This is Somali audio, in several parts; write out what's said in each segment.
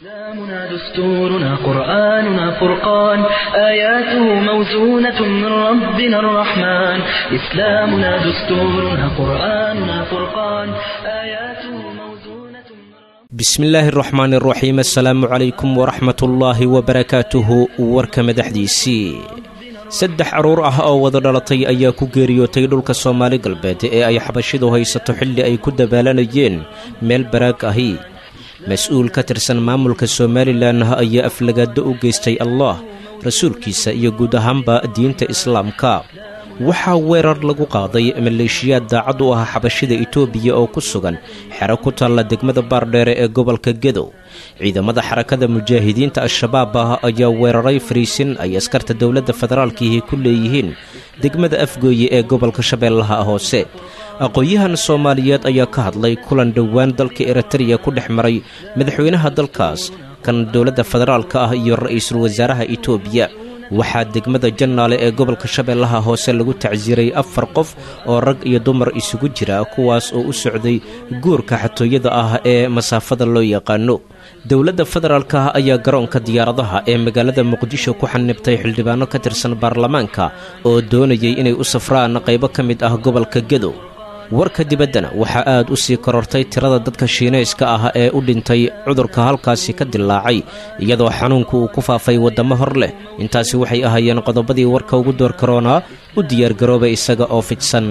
إسلامنا دستورنا قرآننا فرقان آياته موزونة من ربنا الرحمن إسلامنا دستورنا قرآننا فرقان آياته موزونة من bismi illaahi araxmaan araxiim assalaamu calaykum waraxmatullaahi wabarakaatuhu warka madaxdiisii saddex carruur ah oo wada dhalatay ayaa ku geeriyootay dhulka soomaali galbeed ee ay xabashidu haysato xilli ay ku dabaalanayeen meel baraag ahi mas-uul ka tirsan maamulka somalilan ayaa aflagaado u geystay allah rasuulkiisa iyo guud ahaanba diinta islaamka waxaa weerar lagu qaaday maleeshiyaad daacad u ah xabashida itoobiya oo ku sugan xero ku taalla degmada baardheere ee gobolka gedow ciidamada xarakada mujaahidiinta al-shabaab ah ayaa weeraray fariisin ay askarta dowladda federaalkiihi ku leeyihiin degmada afgooye ee gobolka shabeellaha hoose aqoon-yahan soomaaliyeed ayaa ka hadlay kulan dhowaan dalka eritreya ku dhex maray madaxweynaha dalkaas kan dowladda federaalka ah iyo ra-iisul wasaaraha itoobiya waxaa degmada jannaale ee gobolka shabeellaha hoose lagu tacsiiray afar qof oo rag iyo dumar isugu jira kuwaas oo u socday guurka xatooyada ah ee masaafada loo yaqaano dowladda federaalka ayaa garoonka diyaaradaha ee magaalada muqdisho ku xanibtay xildhibaano ka tirsan baarlamaanka oo doonayay inay u safraan qaybo ka mid ah gobolka gedow warka dibaddana waxaa aad u sii korortay tirada dadka shiinayska ah ee u dhintay cudurka halkaasi ka dilaacay iyadoo xanuunku uu ku faafay waddamo hor leh intaasi waxay ahaayeen qodobadii warka ugu door karoonaa u diyaargarooba isaga oo fidsan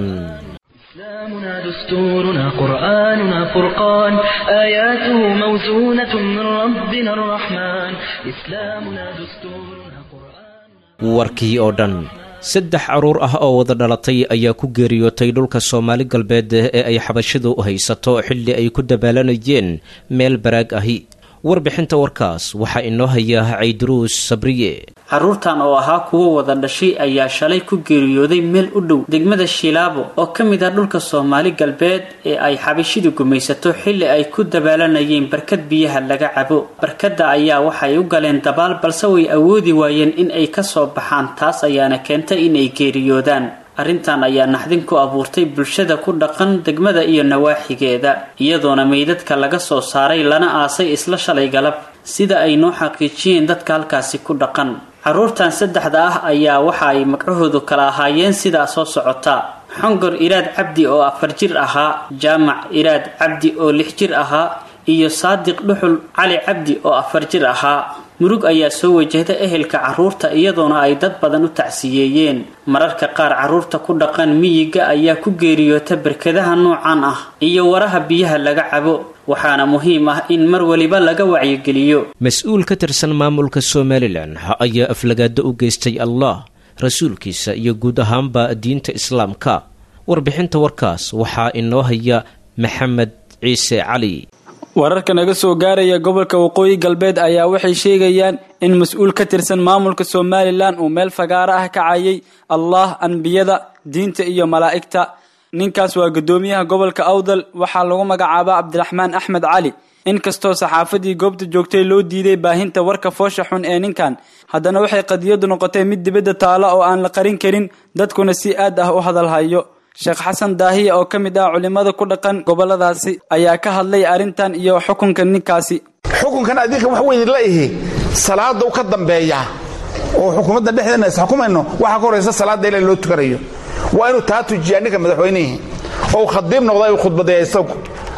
إسلامنا دستورنا قرآننا فرقان آياته موزونة من ربنا الرحمن إسلامنا دستورنا قرآننا warkii oo dhan saddex carruur ah oo wada dhalatay ayaa ku geeriyootay dhulka soomaali galbeed ee ay xabashidu haysato xilli ay ku dabaalanayeen meel baraag ahi warbixinta warkaas waxaa inoo haya cayduruus sabriye carruurtan oo ahaa kuwo wada dhashay ayaa shalay ku geeriyooday meel u dhow degmada shilaabo oo ka mid ah dhulka soomaali galbeed ee ay xabashidu gumaysato xilli ay ku dabaalanayeen barkad biyaha laga cabo barkadda ayaa waxay u galeen dabaal balse way awoodi waayeen in ay kasoo baxaan taas ayaana keentay inay geeriyoodaan arrintan ayaa naxdin ku abuurtay bulshada ku dhaqan degmada iyo nawaaxigeeda iyadoona meydadka laga soo saaray lana aasay isla shalay galab sida ay noo xaqiijiyeen dadka halkaasi ku dhaqan carruurtan saddexda ah ayaa waxa ay magcahoodu kala ahaayeen sidaa soo socota xongor iraad cabdi oo afar jir ahaa jaamac iraad cabdi oo lix jir ahaa iyo saadiq dhuxul cali cabdi oo afar jir ahaa murug ayaa soo wajahda ehelka carruurta iyadoona ay dad badan u tacsiyeeyeen mararka qaar carruurta ku dhaqan miyiga ayaa ku geeriyoota barkadaha noocan ah iyo waraha biyaha laga cabo waxaana muhiim ah in mar waliba laga wacyigeliyo mas-uul ka tirsan maamulka somalilan ayaa aflagaado u geystay allah rasuulkiisa iyo guud ahaanba diinta islaamka warbixinta warkaas waxaa inoo haya maxamed ciise cali wararka naga soo gaaraya gobolka waqooyi galbeed ayaa waxay sheegayaan in mas-uul ka tirsan maamulka somalilan uu meel fagaaro ah ka cayay allah anbiyada diinta iyo malaa'igta ninkaas waa guddoomiyaha gobolka awdal waxaa lagu magacaabaa cabdiraxmaan axmed cali inkastoo saxaafadii goobta joogtay loo diiday baahinta warka foosha xun ee ninkan haddana waxay qadiyadu noqotay mid dibadda taala oo aan la qarin karin dadkuna si aad ah u hadalhayo sheekh xasan daahiya oo ka mid ah culimada ku dhaqan goboladaasi ayaa ka hadlay arrintan iyo xukunka ninkaasi xukunkan adinka wax weyn la ihi salaada u ka dambeeya oo xukuumadda dhexdeena is xukumayno waxaa ka horaysa salaadda ila loo tukanayo waa inuu taa tujiyaa ninka madaxweynihii oo khadiib noqda khudbadeeya isagu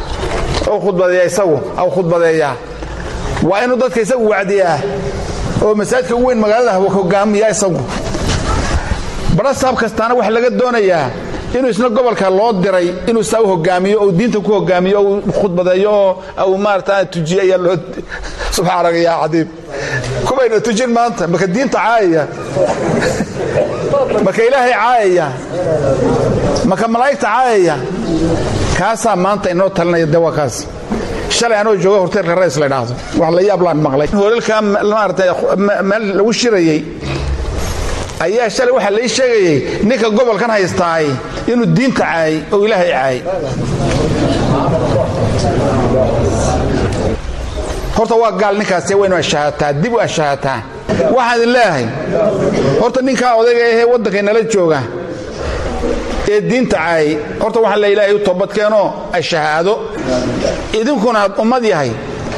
oo khudbadeeya isagu aw khudbadeeyaa waa inuu dadka isagu wacdiyaa oo masaajidka ugu weyn magaalada hogaamiya isagu barasaab kastaana waxa laga doonayaa inuu isna gobolka loo diray inuu saa u hogaamiyo ou diinta ku hogaamiyo ou khudbadeeyo oo au maarata tujiyo ayaa loo subxaanaka yaa cadiib kubayna tujin maanta marka diinta caayaya marka ilaahay caayaya marka malaa'igta caayaya kaasaa maanta inoo talinaya de waa kaas shalay anoo jooga horteelka rays la dhaahdo wax la yaab laan maqlay hoolalkaa maarata meel lagu shirayey ayaa shalay waxaa lai sheegayay ninka gobolkan haystaay inuu diinta caayay oo ilaahay caayay horta waa gaal ninkaasi waynu ashahaataa dib u ashahaataa waxaan idin leeyahay horta ninkaa odayga ahee waddankay nala jooga ee diinta caayay horta waxaa la ilaahay u toobadkeenoo ashahaado idinkuna ummad yahay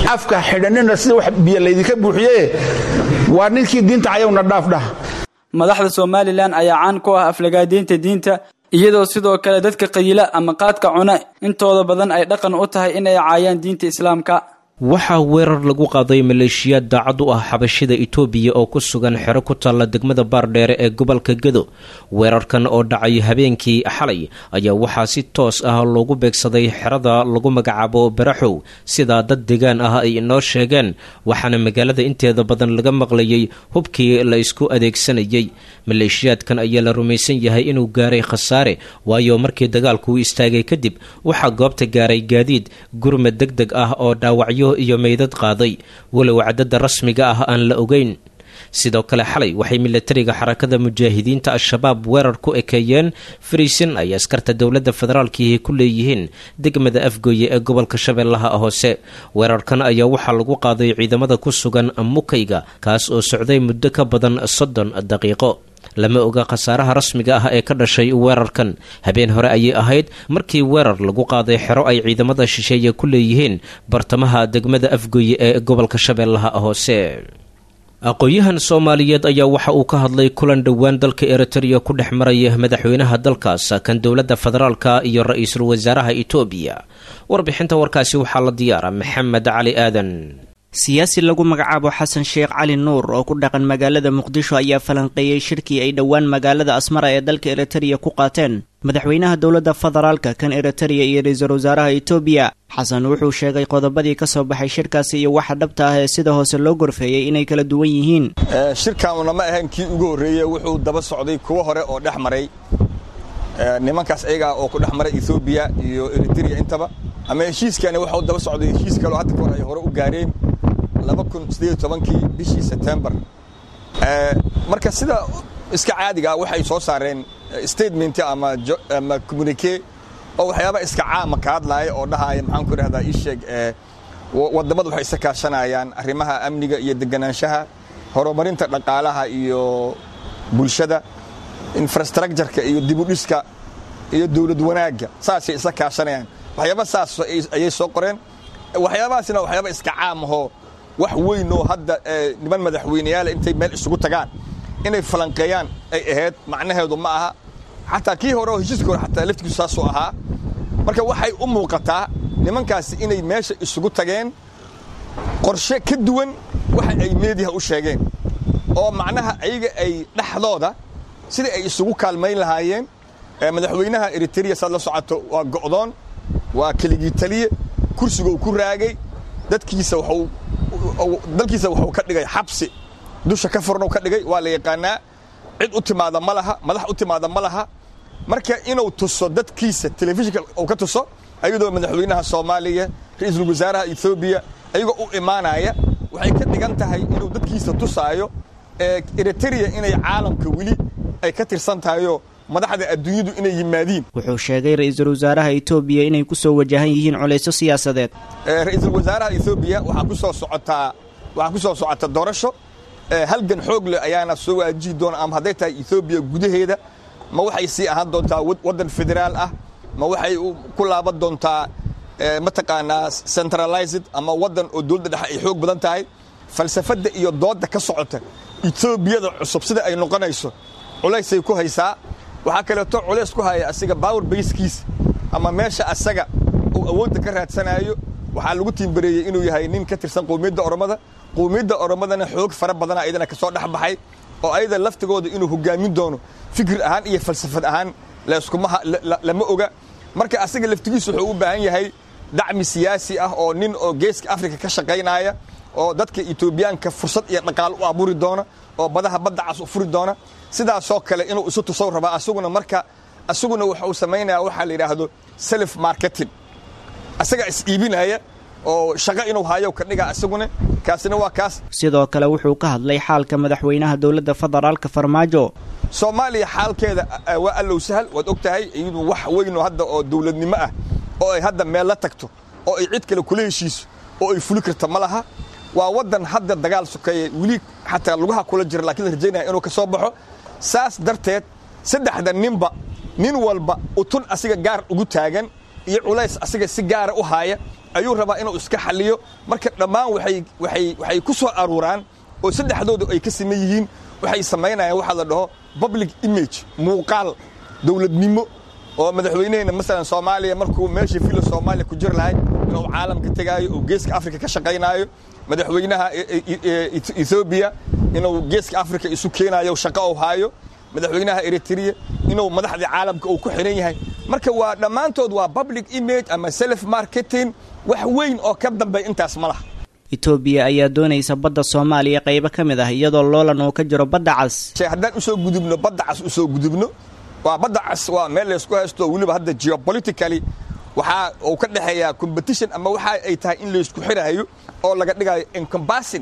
afka xidhanina sida wax biyo laydinka buuxiye waa ninkii diinta cayowna dhaafdhah madaxda somalilan ayaa caan ku ah aflagaadiinta diinta iyadoo sidoo kale dadka qayila ama qaadka cuna intooda badan ay dhaqan u tahay inay caayaan diinta islaamka waxaa weerar lagu qaaday maleeshiyaad daacad u ah xabashida itoobiya oo ku sugan xero ku taalla degmada baardheere ee gobolka gedo weerarkan oo dhacay habeenkii xalay ayaa waxaa si toos ah loogu beegsaday xerada lagu magacaabo baraxow sidaa dad degaan ah ay inoo sheegeen waxaana magaalada inteeda badan laga maqlayay hubkii la isku adeegsanayay maleeshiyaadkan ayaa la rumaysan yahay inuu gaaray khasaare waayo markii dagaalku u istaagay kadib waxaa goobta gaaray gaadiid gurmad deg deg ah oo dhaawacyo iyo meydad qaaday walow cadada rasmiga ah aan la ogeyn sidoo kale xalay waxay milatariga xarakada mujaahidiinta al-shabaab weerar ku ekeeyeen fariisin ay askarta dowladda federaalkiihi ku leeyihiin degmada afgooye ee gobolka shabeellaha hoose weerarkan ayaa waxaa lagu qaaday ciidamada ku sugan mukayga kaas oo socday muddo ka badan soddon daqiiqo lama oga khasaaraha rasmiga ah ee ka dhashay weerarkan habeen hore ayay ahayd markii weerar lagu qaaday xero ay ciidamada shisheeye ku leeyihiin bartamaha degmada afgooye ee gobolka shabeellaha hoose aqoon-yahan soomaaliyeed ayaa waxa uu ka hadlay kulan dhowaan dalka eritreya ku dhex maraya madaxweynaha dalkaas kan dowladda federaalka iyo ra-iisul wasaaraha itoobiya warbixinta warkaasi waxaa la diyaara maxamed cali aadan siyaasi lagu magacaabo xasan sheekh cali nuur oo ku dhaqan magaalada muqdisho ayaa falanqeeyey shirkii ay dhowaan magaalada asmara ee dalka eritreya ku qaateen madaxweynaha dowladda federaalka kan eritreya iyo ra-iisul wasaaraha itoobiya xasan wuxuu sheegay qodobadii ka soo baxay shirkaasi iyo waxa dhabta ah ee sida hoose loo gorfeeyey inay kala duwan yihiin shirkaanuna ma ahayn kii ugu horreeyey wuxuu daba socday kuwo hore oo dhex maray nimankaas ayagaa oo ku dhex maray etoobiya iyo eritreya intaba ama heshiiskani waxau daba socday heshiis kaloo hadda kahor ay hore u gaareen kii bishii sebtembar marka sida iska caadiga waxay soo saareen statement ama communique oo waxyaaba iska caama ka hadlaaya oo dhahaaya maxaan ku idhahdaa ii sheeg waddammadu waxay isa kaashanayaan arrimaha amniga iyo deganaanshaha horumarinta dhaqaalaha iyo bulshada infrastructureka iyo dibudhiska iyo dowlad wanaagga saasay isa kaashanayaan waxyaaba saas ayay soo qoreen waxyaabahaasina waxyaaba iska caamahoo wax weyn oo hadda niman madaxweyneyaala intay meel isugu tagaan inay falanqeeyaan ay ahayd macnaheedu ma aha xataa kii hore oo heshiiska hore xataa laftigiisu saasuu ahaa marka waxay u muuqataa nimankaasi inay meesha isugu tageen qorshe ka duwan waxa ay meediha u sheegeen oo macnaha ayaga ay dhexdooda sidai ay isugu kaalmayn lahaayeen madaxweynaha eritreya saad la socoto waa go'doon waa keligii taliye kursiga uu ku raagay dadkiisa waxuu dalkiisa wuxuu ka dhigay xabsi dusha ka furnu ka dhigay waa la yaqaanaa cid u timaada ma laha madax u timaada ma laha marka inuu tuso dadkiisa telefishinka uu ka tuso ayadoo madaxweynaha soomaaliya ra-iisul wasaaraha ethoobiya ayagoo u imaanaya waxay ka dhigan tahay inuu dadkiisa tusaayo eritrea inay caalamka weli ay ka tirsan tahayoo madaxda adduunyadu inay yimaadiin wuxuu sheegay ra-iisul wasaaraha etoobiya inay ku soo wajahan yihiin culaysyo siyaasadeed ra-iisul wasaaraha ethoobiya waxaa ku soo socotaa waxaa ku soo socota doorasho halgan xoog leh ayaana soo waajihi doona ama hadday tahay ethoobiya gudaheeda ma waxay sii ahaan doontaa waddan federaal ah ma waxay ku laaban doontaa mataqaanaa centralized ama waddan oo dowladda dhexe ay xoog badan tahay falsafadda iyo doodda ka socota etoobiyada cusub sida ay noqonayso culaysay ku haysaa waxaa kaleeto culays ku haya asiga bower bayskiisa ama meesha asaga uu awoodda ka raadsanayo waxaa lagu tiimbareeyey inuu yahay nin ka tirsan qowmiyadda oromada qowmiyadda oromadana xoog fara badana ayadana kasoo dhex baxay oo ayada laftigooda inuu hogaamin doono fikir ahaan iyo falsafad ahaan lama oga marka asaga laftigiisu wuxuu u baahan yahay dacmi siyaasi ah oo nin oo geeska afrika ka shaqaynaya oo dadka etoobiyaanka fursad iyo dhaqaal u abuuri doona oo badaha badda cas u furi doona sidaasoo kale inuu isu tusow rabaa asaguna marka asaguna wuxuu samaynaya waxaa la yidhaahdo self marketing asagaa is iibinaya oo shaqo inuu hayo ka dhiga asaguna kaasina waa kaas sidoo kale wuxuu ka hadlay xaalka madaxweynaha dowladda federaalka farmaajo soomaaliya xaalkeeda waa allow sahal waad og tahay iyadu wax weynoo hadda oo dowladnimo ah oo ay hadda meel la tagto oo ay cid kale kula heshiiso oo ay fuli karta ma laha waa waddan hadda dagaal sokeeye weli xataa lugaha kula jira laakiin la rajaynaya inuu ka soo baxo saas darteed saddexda ninba nin walba utun asiga gaar ugu taagan iyo culays asiga si gaara u haaya ayuu rabaa inuu iska xalliyo marka dhammaan waxay waxay waxay ku soo aruuraan oo saddexdoodu ay ka siman yihiin waxay samaynayaan waxaa la dhaho public image muuqaal dowladnimo oo madaxweyneheenna masalan soomaaliya markuu meeshii filo soomaaliya ku jir lahay inuu caalamka tegaayo oo geeska afrika ka shaqaynaayo madaxweynaha ethoobiya inuu geeska afrika isu keenaayo shaqo u haayo madaxweynaha eritrea inuu madaxdii caalamka uu ku xiran yahay marka waa dhammaantood waa public image ama self marketing wax weyn oo ka dambeeya intaas ma laha etoobiya ayaa doonaysa badda soomaaliya qaybo ka mid ah iyadoo loolan uu ka jiro badda cas haddaan usoo gudubno badda cas usoo gudubno waa badda cas waa meel laysku haysto weliba hadda geopolitically waxaa uu ka dhexeeyaa competition ama waxa ay tahay in laysku xiraayo oo laga dhigayo encompassing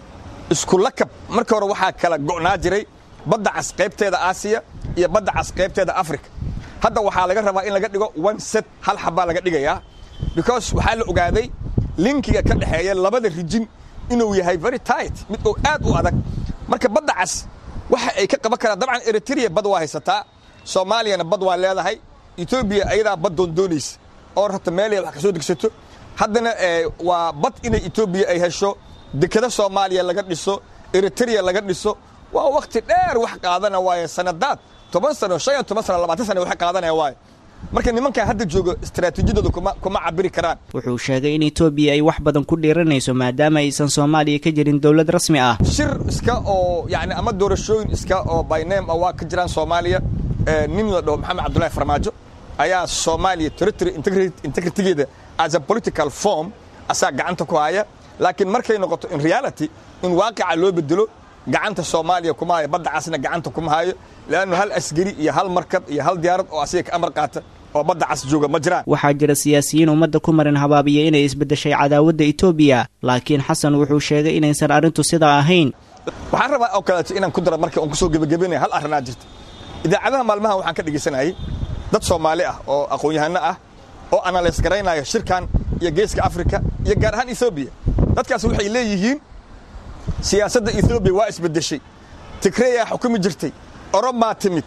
isku lakab marka hore waxaa kala go'naa jiray badda cas qaybteeda aasiya iyo badda cas qaybteeda africa hadda waxaa laga rabaa in laga dhigo one set hal xabbaa laga dhigayaa because waxaa la ogaaday linkiga ka dhexeeya labada rijin inuu yahay very tight mid oo aad u adag marka badda cas waxa ay ka qaban karaan dabcan eritrea bad waa haysataa soomaaliyana bad waa leedahay etoobiya ayadaa bad doondoonaysa oo rabta meelay wax ka soo degsato haddana waa bad inay etoobiya ay hesho dekada soomaaliya laga dhiso eritrea laga dhiso waa wakhti dheer wax qaadana waaye sanadaad toban sano shan iyo toban sano labaatan sano wax qaadanaya waaye marka nimankan hadda jooga istaraatiijiyadooda kuma kuma cabiri karaan wuxuu sheegay in etoobiya ay wax badan ku dhiiranayso maadaama aysan soomaaliya ka jirin dowlad rasmi ah shir iska oo yani ama doorashooyin iska oo by name ah waa ka jiraan soomaaliya nin la dhaho maxamed cabdullaahi farmaajo ayaa soomaaliya territory integritigeeda as a political form asaa gacanta ku haya laakiin markay noqoto in reality in waaqica loo bedelo gacanta soomaaliya kuma hayo badda casna gacanta kuma hayo leannu hal asgari iyo hal markab iyo hal diyaarad oo asiga ka amar qaata oo badda cas jooga ma jiraan waxaa jira siyaasiyiin ummadda ku marin habaabiya inay isbeddeshay cadaawadda etoobiya laakiin xasan wuxuu sheegay inaysan arrintu sidaa ahayn waxaan rabaa oo kaleeto inaan ku dara marka on kusoo gebagabenaya hal arrinaa jirta idaacadaha maalmahan waxaan ka dhegaysanayay dad soomaali ah oo aqoon-yahano ah oo analays garaynaya shirkan iyo geeska afrika iyo gaar ahaan ethoobiya dadkaas waxay leeyihiin siyaasadda ethoobiya waa isbeddeshay tigreyaa xukumi jirtay oromaa timid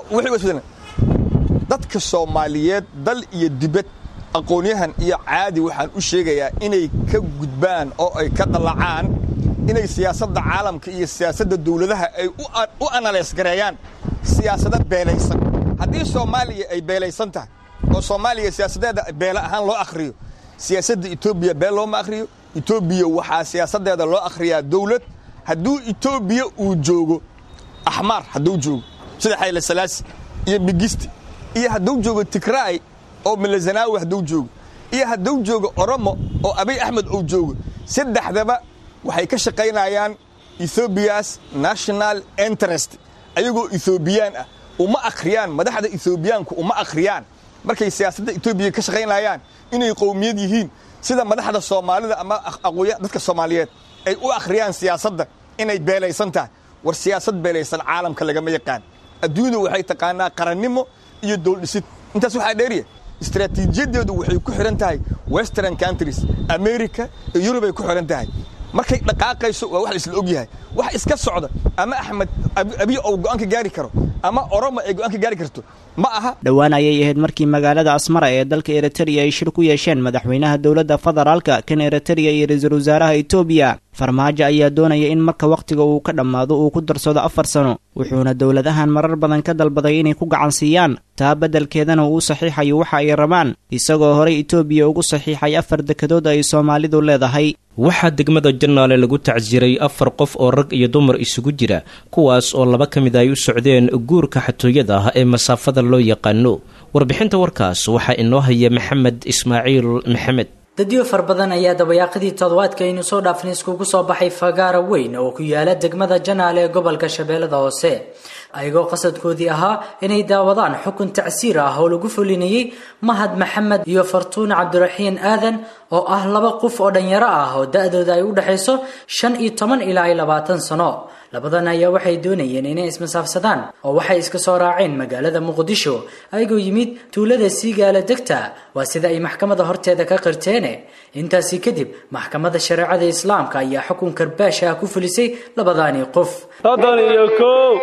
dadka soomaaliyeed dal iyo dibad aqoonyahan iyo caadi waxaan u sheegayaa inay ka gudbaan oo ay ka dallacaan inay siyaasadda caalamka iyo siyaasadda dawladaha ay u analays gareeyaan siyaasado beelaysan haddii soomaaliya ay beelaysan tahay oo soomaaliya siyaasadeeda beele ahaan loo akhriyo siyaasadda etoobiya beel looma akhriyo etoobiya waxaa siyaasaddeeda loo akhriyaa dawlad hadduu etoobiya uu joogo axmaar hadduu joogo sida xayle salaasi iyo migisti iyo hadduu joogo tigraay oo milazanawi hadduu joogo iyo hadduu joogo oromo oo abiy axmed uu joogo saddexdaba waxay ka shaqaynayaan ethoobiya's national interest ayagoo ethoobiyan ah uma akhriyaan madaxda ethoobiyaanku uma akhriyaan markay siyaasadda etoobiya ka shaqaynayaan inay qowmiyad yihiin sida madaxda soomaalida ama aqooya dadka soomaaliyeed ay u akhriyaan siyaasadda inay beelaysan tahay war siyaasad beelaysan caalamka lagama yaqaan adduunyadu waxay taqaanaa qarannimo iyo dowldhisid intaas waxaa dheeriya istaraatiijiyadeedu waxay ku xihan tahay western countries america iyo yurub ay ku xihan tahay markay dhaqaaqayso waa wax laisla og yahay wax iska socda ama axmed abiy ou go'aan ka gaari karo ama oromo ay go'aan ka gaari karto ma aha dhowaan ayay ahayd markii magaalada asmara ee dalka eritrea ay shir ku yeesheen madaxweynaha dowladda federaalka kan eritrea iyo ra-iisul wasaaraha etoobiya farmaajo ayaa doonaya in marka wakhtiga uu ka dhammaado uu ku darsado afar sano wuxuuna dowladahan marar badan ka dalbaday inay ku gacan siiyaan taa beddelkeedana uu u saxiixayo waxa ay rabaan isagoo horey etoobiya ugu saxiixay afar dekadood ay soomaalidu leedahay waxaa degmada janaale lagu tacsiray afar qof oo rag iyo dumar isugu jira kuwaas oo laba ka mid ay u socdeen guurka xatooyada ah ee masaafada loo yaqaano warbixinta warkaas waxaa inoo haya maxamed ismaaciil maxamed dadyo far badan ayaa dabayaaqadii toddobaadka aynu soo dhaafnay iskugu soo baxay fagaara weyn oo ku yaala degmada janaale ee gobolka shabeellada hoose ayagoo qasadkoodii ahaa inay daawadaan xukun tacsiir ah oo lagu fulinayay mahad maxamed iyo fartuun cabdiraxiin aadan oo ah laba qof oo dhanyaro ah oo da-dooda ay u dhexayso shan iyo toban ilaa iyo labaatan sano labadan ayaa waxay doonayeen inay ismasaafsadaan oo waxay iska soo raaceen magaalada muqdisho ayagoo yimid tuulada siigaala degta waa sida ay maxkamada horteeda ka qirteene intaasi kadib maxkamada shareecada islaamka ayaa xukun karbaash ah ku fulisay labadaani qof soddon iyo kow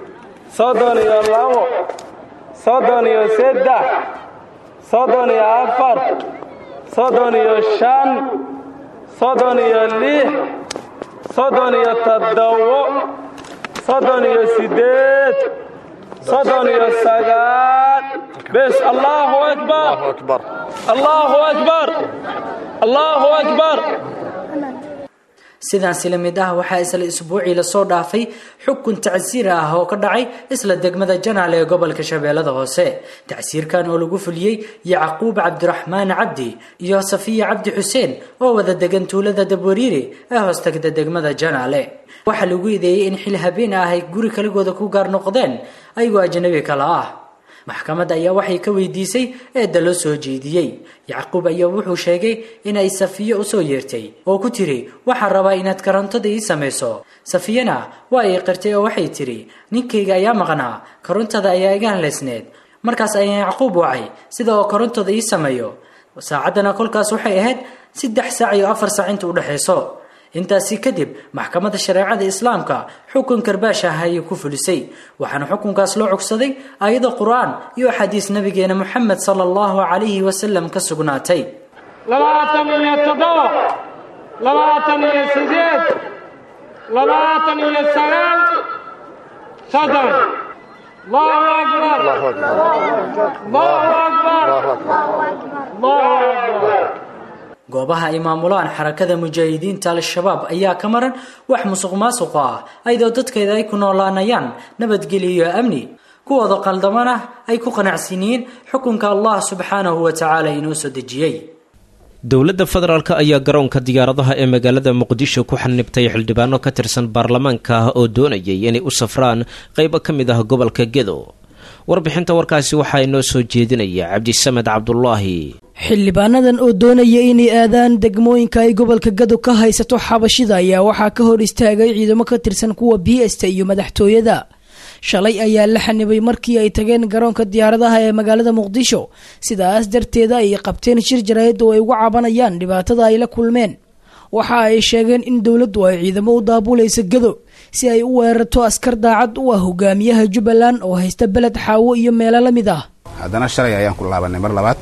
soddon iyo labo soddon iyo saddex soddon iyo afar soddon iyo shan soddon iyo lix soddon iyo toddobo soddon iyo siddeed soddon iyo sagaal bes allahu akbar allahu akbar allahu akbar sidaansi la mid ah waxaa isla isbuucii lasoo dhaafay xukun tacsiir ah oo ka dhacay isla degmada janaale ee gobolka shabeellada hoose tacsiirkan oo lagu fuliyey yacquub cabdiraxmaan cabdi iyo safiya cabdi xuseen oo wada degan tuulada dabwariire ee hoostagta degmada janaale waxaa lagu ideeyey in xil habeen ah ay guri kaligooda ku gaar noqdeen ayagoo ajnabi kala ah maxkamadda ayaa waxay ka weydiisay eedda loo soo jeediyey yacquub ayaa wuxuu sheegay inay safiyo usoo yeertay oo ku tiri waxaan rabaa inaad karantada ii samayso safiyana waa ay qirtay oo waxay tiri ninkayga ayaa maqnaa karantada ayaa iga haleysneed markaas ayaa yacquub wacay sida oo karantada ii sameeyo saacaddana kolkaas waxay ahayd saddex saac iyo afar saac inta udhexayso intaasi kadib maxkamadda shareecada islaamka xukun karbaash ah ayay ku fulisay waxaana xukunkaas loo cogsaday ayado qur-aan iyo axaadiis nabigeena moxamed sala allahu calayhi wasalam ka sugnaatay labaatan iyo toddoba labaatan iyo sideed labaatan iyo sagaal soddon allahu akbar allahu akbar allahu akbar goobaha ay maamulaan xarakada mujaahidiinta al-shabaab ayaa ka maran wax musuq maasuqa ah ayadoo dadkeeda ay ku noolaanayaan nabadgelyo iyo amni kuwooda qaldamana ay ku qanacsan yihiin xukunka allah subxaanahu wa tacaala inoo soo dejiyey dowladda federaalk ayaa garoonka diyaaradaha ee magaalada muqdisho ku xanibtay xildhibaano ka tirsan baarlamaanka oo doonayay inay u safraan qaybo ka mid ah gobolka gedo warbixinta warkaasi waxaa inoo soo jeedinaya cabdisamed cabdulaahi xildhibaanadan oo doonaya inay aadaan degmooyinka ay gobolka gado ka haysato xabashida ayaa waxaa ka hor istaagay ciidamo ka tirsan kuwa b sta iyo madaxtooyada shalay ayaa la xanibay markii ay tageen garoonka diyaaradaha ee magaalada muqdisho sidaas darteeda ay qabteen shir jaraa'id oo ay uga cabanayaan dhibaatada ay la kulmeen waxa ay sheegeen in dowladdu ay ciidamo u daabulaysa gado si ay u weerarto askar daacad u ah hogaamiyaha jubbaland oo haysta beled xaawo iyo meelo la mid ah haddana shalay ayaan ku laabanay mar labaad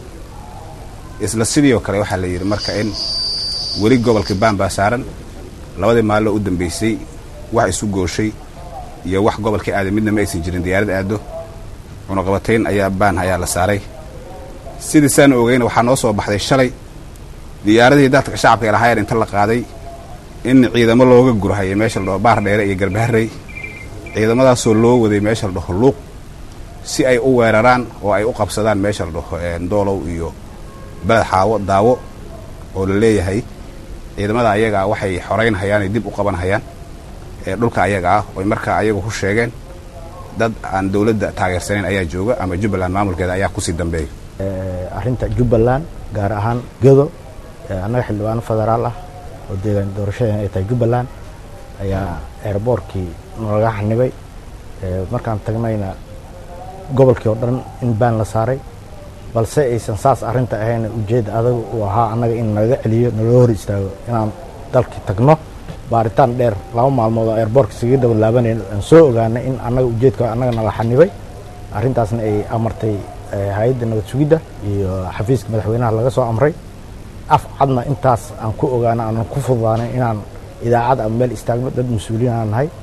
isla sidii oo kale waxaa la yidhi marka in weli gobolka baan baa saaran labadii maaloo u dambaysay wax isu gooshay iyo wax gobolka aaday midna ma aysan jirin diyaarad aado cunaqabatayn ayaa baan ayaa la saaray sidii saan ogeyna waxaa noo soo baxday shalay diyaaradihii dadka shacabka lahaayeen inta la qaaday in ciidamo looga gurhayay meesha la dhaho baar dheere iyo garbaharey ciidamadaasoo loo waday meesha la dhaho luuq si ay u weeraraan oo ay u qabsadaan meesha la dhaho doolow iyo beled xaawo daawo oo la leeyahay ciidamada ayagaa waxay xoraynhayaanay dib u qabanhayaan ee dhulka ayaga ah oy markaa ayagu ku sheegeen dad aan dowladda taageersanayn ayaa jooga ama jubbaland maamulkeeda ayaa kusii dambeeya arrinta jubbaland gaar ahaan gedo annaga xildhibaano federaal ah oo deegaan doorashadeen ay tahay jubbaland ayaa eerboorkii nalaga xanibay markaan tagnayna gobolkii oo dhan in baan la saaray balse aysan saas arrinta ahayn ujeedda adag uu ahaa annaga in nalaga celiyo naloo hor istaago inaan dalkii tagno baaritaan dheer laba maalmood oo eerboorka isaga daba laabanayna aan soo ogaanay in annaga ujeedka annaga nala xanibay arrintaasna ay amartay hay-adda nabad sugidda iyo xafiiska madaxweynaha laga soo amray af cadna intaas aan ku ogaano aanan ku fududaanay inaan idaacad ama meel istaagno dad mas-uuliin aan nahay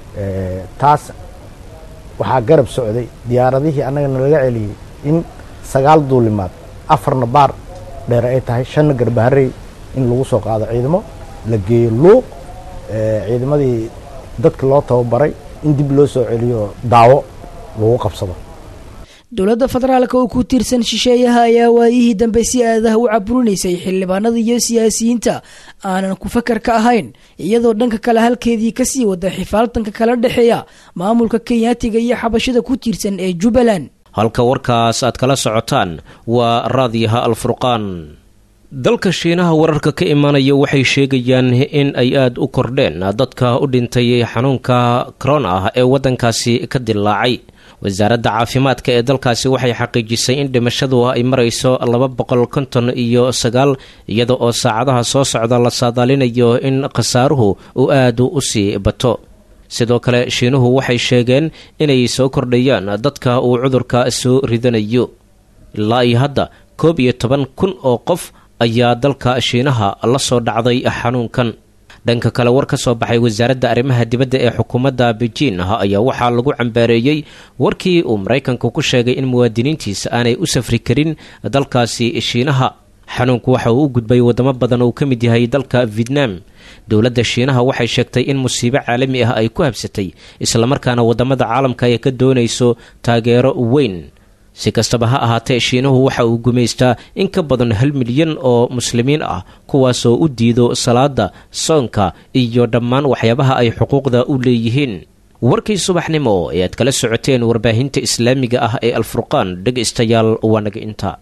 taas waxaa garab socday diyaaradihii annaga nalaga celiyey in sagaal duulimaad afarna baar dheer ay tahay shanna garbaharey in lagu soo qaado ciidamo la geeyo luuq ciidamadii dadka loo tababaray in dib loo soo celiyo daawo lagu qabsado dowladda federaalka oo ku tiirsan shisheeyaha ayaa waayihii dambe si aadaha u caburinaysay xildhibaanada iyo siyaasiyiinta aanan ku fakar ka ahayn iyadoo dhanka kale halkeedii kasii wada xifaaltanka kala dhexeeya maamulka kenyaatiga iyo xabashada ku tiirsan ee jubbaland halka warkaas aad kala socotaan waa raadiyaha alfurqaan dalka shiinaha wararka ka imaanaya waxay sheegayaan in ay aada u kordheen dadka u dhintay xanuunka corona ah ee waddankaasi ka dilaacay wasaaradda caafimaadka ee dalkaasi waxay xaqiijisay in dhimashadu ay marayso laba boqol konton iyo sagaal iyada oo saacadaha soo socda la saadaalinayo in khasaaruhu uu aada u sii bato sidoo kale shiinuhu waxay sheegeen inay soo kordhayaan dadka uu cudurka soo ridanayo ilaa iyo hadda koob iyo toban kun oo qof ayaa dalka shiinaha la soo dhacday xanuunkan dhanka kale war ka soo baxay wasaaradda arrimaha dibadda ee xukuumadda beijin ayaa waxaa lagu cambaareeyey warkii uu maraykanku ku sheegay in muwaadiniintiisa aanay u safri karin dalkaasi shiinaha xanuunku waxa uu u gudbay wadamo badan oo uu ka mid yahay dalka vietnam dowladda shiinaha waxay sheegtay in musiibo caalami ah ay ku habsatay islamarkaana wadamada caalamka ay ka doonayso taageero weyn si kastaba ha ahaatee shiinuhu waxa uu gumaystaa in ka badan hal milyan oo muslimiin ah kuwaasoo u diido salaada soonka iyo dhammaan waxyaabaha ay xuquuqda u leeyihiin warkii subaxnimo ee aad kala socoteen warbaahinta islaamiga ah ee alfurqaan dhegaystayaal waa naga inta